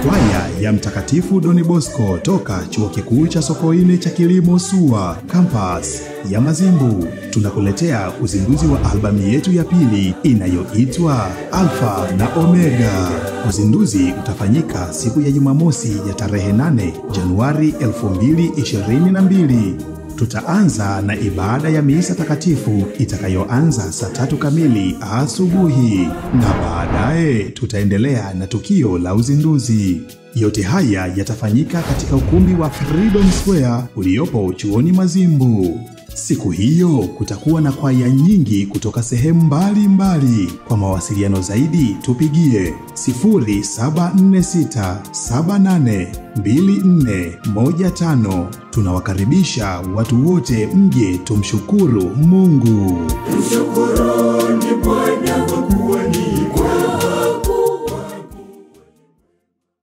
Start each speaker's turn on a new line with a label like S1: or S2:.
S1: Kwaya ya Mtakatifu Doni Bosco toka Chuo Kikuu cha Sokoine cha Kilimo SUA Campus ya Mazimbu tunakuletea uzinduzi wa albamu yetu ya pili inayoitwa Alfa na Omega. Uzinduzi utafanyika siku ya Jumamosi ya tarehe 8 Januari 2022. Tutaanza na ibada ya misa takatifu itakayoanza saa tatu kamili asubuhi na baadaye tutaendelea na tukio la uzinduzi. Yote haya yatafanyika katika ukumbi wa Freedom Square uliopo chuoni Mazimbu. Siku hiyo kutakuwa na kwaya nyingi kutoka sehemu mbalimbali. Kwa mawasiliano zaidi tupigie 0746782415. Tunawakaribisha watu wote mje tumshukuru Mungu.
S2: Mshukuruni Bwana kwa kuwa ni kweli.